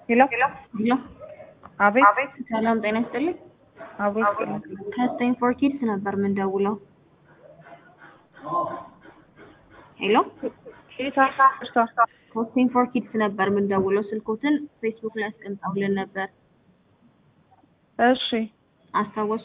ሄሎ ሄሎ አቤት ሰላም ጤና ይስጥልኝ። አብሮ ይስጥልኝ። ከስቴን ፎር ኪድስ ነበር የምንደውለው። ሄሎ ኬታ እርሳ ከስቴን ፎር ኪድስ ነበር የምንደውለው። ስልኮትን ፌስቡክ ላይ አስቀምጠውልን ነበር። እሺ አስታወሱ?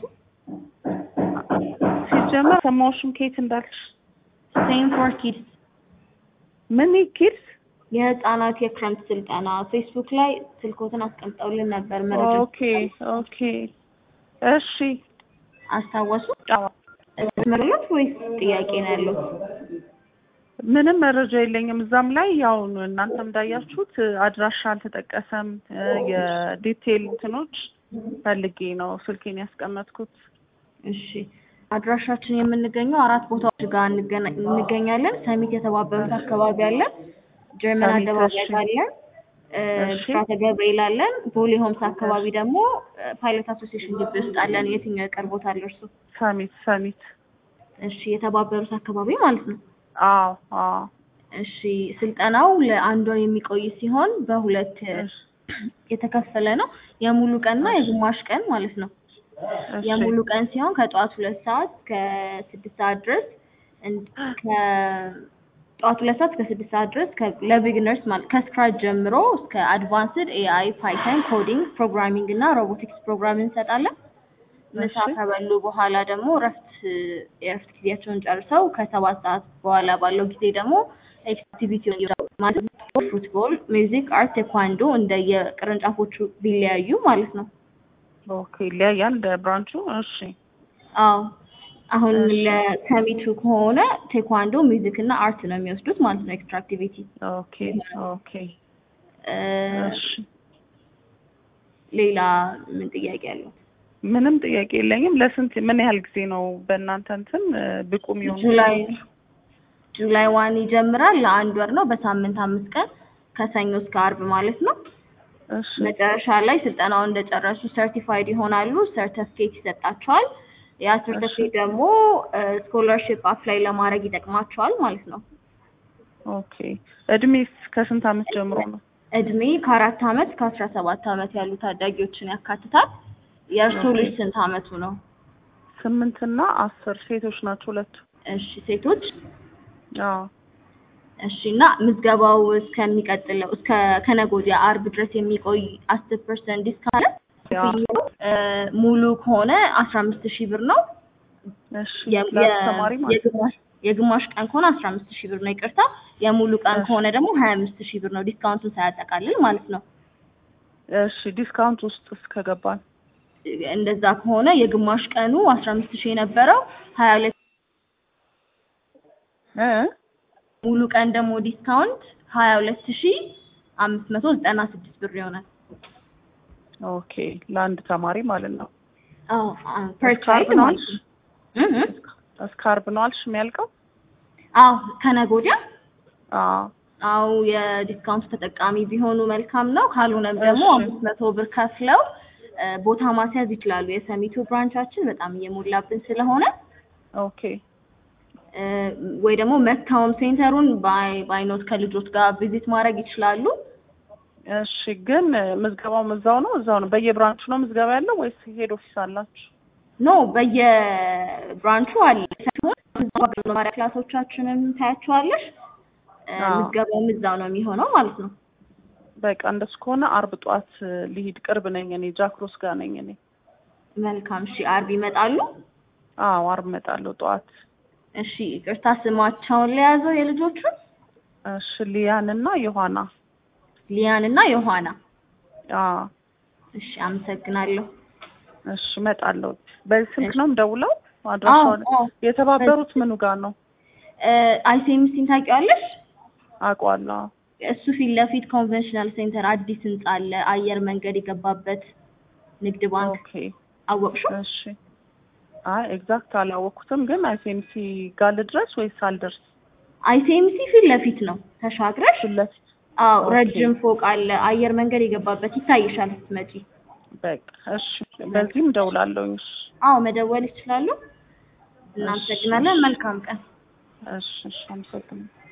ሲጀመር ሰማዎሽም ከየት እንዳልሽ ስቴን ፎር ኪድስ ምን ኪድስ የህፃናት የክረምት ስልጠና ፌስቡክ ላይ ስልኮትን አስቀምጠውልን ነበር። መረጃ ኦኬ ኦኬ እሺ አስታወሱ? አዎ። መረጃት ወይስ ጥያቄ ነው ያለው? ምንም መረጃ የለኝም። እዛም ላይ ያው እናንተም እንዳያችሁት አድራሻ አልተጠቀሰም። የዲቴይል እንትኖች ፈልጌ ነው ስልኬን ያስቀመጥኩት። እሺ አድራሻችን የምንገኘው አራት ቦታዎች ጋር እንገና- እንገኛለን። ሰሚት የተባበሩት አካባቢ አለን፣ ጀርመን ሰሚት፣ አደባባይ እሺ። አለን፣ እ፣ እሺ። ብስራተ ገብርኤል አለን፣ ቦሌ ሆምስ አካባቢ ደግሞ እ፣ ፓይለት አሶሲዬሽን ግቢ ውስጥ አለን። የትኛው ይቀርቦታል እርሱ? ሰሚት ሰሚት። እሺ የተባበሩት አካባቢ ማለት ነው። አዎ አዎ። እሺ ስልጠናው ለአንድ ወር የሚቆይ ሲሆን በሁለት እ፣ እሺ የተከፈለ ነው። የሙሉ ቀንና የግማሽ ቀን ማለት ነው። እሺ የሙሉ ቀን ሲሆን ከጠዋት ሁለት ሰዓት እስከ ስድስት ሰዓት ድረስ እን- ከጠዋት ሁለት ሰዓት እስከ ስድስት ሰዓት ድረስ ከ- ለቢግነርስ ማለት ከስክራች ጀምሮ እስከ አድቫንስድ ኤአይ፣ ፓይተን፣ ኮዲንግ፣ ፕሮግራሚንግ እና ሮቦቲክስ ፕሮግራም እንሰጣለን። ምሳ እሺ። ከበሉ በኋላ ደግሞ እረፍት የእረፍት ጊዜያቸውን ጨርሰው ከሰባት ሰዓት በኋላ ባለው ጊዜ ደግሞ ኤክቲቪቲ ማለት ፉትቦል፣ ሚውዚክ፣ አርት፣ ቴኳንዶ እንደየቅርንጫፎቹ ቢለያዩ ማለት ነው። ኦኬ ይለያያል እንደ ብራንቹ። እሺ አዎ አሁን እሺ። ለሰሚቱ ከሆነ ቴኳንዶ ሚውዚክ እና አርት ነው የሚወስዱት ማለት ነው። ኤክስትራ አክቲቪቲ ኦኬ ኦኬ እ፣ እሺ። ሌላ ምን ጥያቄ አለው? ምንም ጥያቄ የለኝም። ለስንት ምን ያህል ጊዜ ነው በእናንተ እንትን እ፣ ብቁ የሚሆኑ ጁላይ ጁላይ ዋን ይጀምራል። ለአንድ ወር ነው። በሳምንት አምስት ቀን ከሰኞ እስከ አርብ ማለት ነው። እሺ መጨረሻ ላይ ስልጠናውን እንደጨረሱ ሰርቲፋይድ ይሆናሉ። ሰርተፍኬት ይሰጣቸዋል። ያ ሰርተፍኬት ደግሞ ስኮላርሽፕ አፕላይ ለማድረግ ይጠቅማቸዋል ማለት ነው። ኦኬ እድሜስ ከስንት አመት ጀምሮ ነው? እድሜ ከአራት አመት ከአስራ ሰባት አመት ያሉ ታዳጊዎችን ያካትታል። የእርስዎ ልጅ ስንት አመቱ ነው? ስምንት እና አስር ሴቶች ናቸው ሁለቱ። እሺ ሴቶች አዎ እሺ እና ምዝገባው እስከሚቀጥለው እስከ ከነገ ወዲያ አርብ ድረስ የሚቆይ አስር ፐርሰንት ዲስካውንት ያ እ፣ ሙሉ ከሆነ አስራ አምስት ሺህ ብር ነው። እሺ የ- ለአስተማሪ የ- ማለት ነው። የግማሽ የግማሽ ቀን ከሆነ አስራ አምስት ሺህ ብር ነው ይቅርታ። የሙሉ ቀን እሺ። ከሆነ ደግሞ ሀያ አምስት ሺህ ብር ነው ዲስካውንቱን ሳያጠቃልል ማለት ነው። እሺ ዲስካውንት ውስጥ እስከገባን እንደዛ ከሆነ የግማሽ ቀኑ አስራ አምስት ሺህ የነበረው ሀያ ሁለት እ ሙሉ ቀን ደግሞ ዲስካውንት ሀያ ሁለት ሺህ አምስት መቶ ዘጠና ስድስት ብር ይሆናል። ኦኬ ለአንድ ተማሪ ማለት ነው። አዎ ፐር እስከ ቻይልድ ዓርብ ነው ማለት ነው። እህ እህ። እስከ ዓርብ ነው አልሽ የሚያልቀው? አዎ ከነገ ወዲያ አዎ አዎ የዲስካውንት ተጠቃሚ ቢሆኑ መልካም ነው። ካልሆነም ደግሞ እሺ። አምስት መቶ ብር ከፍለው እ፣ ቦታ ማስያዝ ይችላሉ። የሰሚቱ ብራንቻችን በጣም እየሞላብን ስለሆነ ኦኬ እ፣ ወይ ደግሞ መታወም ሴንተሩን ባይ ባይኖት ከልጆች ጋር ቪዚት ማድረግ ይችላሉ። እሺ ግን እ፣ ምዝገባው እዛው ነው እዛው ነው በየብራንቹ ነው ምዝገባ ያለው ወይስ ሄድ ኦፊስ አላችሁ? ኖ በየብራንቹ አለ ሲሆን መማሪያ ክላሶቻችንን ታያቸዋለሽ። እ፣ አዎ። ምዝገባውም እዛው ነው የሚሆነው ማለት ነው። በቃ እንደሱ ከሆነ አርብ ጠዋት እ፣ ልሂድ። ቅርብ ነኝ እኔ ጃክሮስ ጋር ነኝ እኔ። መልካም እሺ። አርብ ይመጣሉ። አዎ አርብ እመጣለሁ ጠዋት። እሺ ይቅርታ ስማቸውን ለያዘው የልጆቹን እሺ ሊያን እና ዮሐና። ሊያን እና ዮሐና። አዎ እሺ አመሰግናለሁ። እሺ እመጣለሁ። በዚህ ስልክ እሺ። ነው የምደውለው? አድራሻውን አዎ፣ አዎ። የተባበሩት ምኑ ጋር ነው? አይሴምሲን ታውቂዋለሽ? አውቀዋለሁ። አዎ። እሱ ፊት ለፊት ኮንቬንሽናል ሴንተር አዲስ ህንጻ አለ። አየር መንገድ የገባበት ንግድ ባንክ ኦኬ አወቅሽው? እሺ። አይ ኤግዛክት አላወቅኩትም፣ ግን አይሴምሲ ጋር ልድረስ ወይስ አልደርስ? አይሴምሲ ፊት ለፊት ነው ተሻግረሽ። ፊት ለፊት አዎ ኦኬ። ረጅም ፎቅ አለ። አየር መንገድ የገባበት ይታይሻል ስትመጪ። በቃ እሺ። በዚህም እደውላለሁ። እሺ አዎ መደወል ይችላሉ። እናመሰግናለን። መልካም ቀን። እሺ እሺ። አመሰግናለሁ።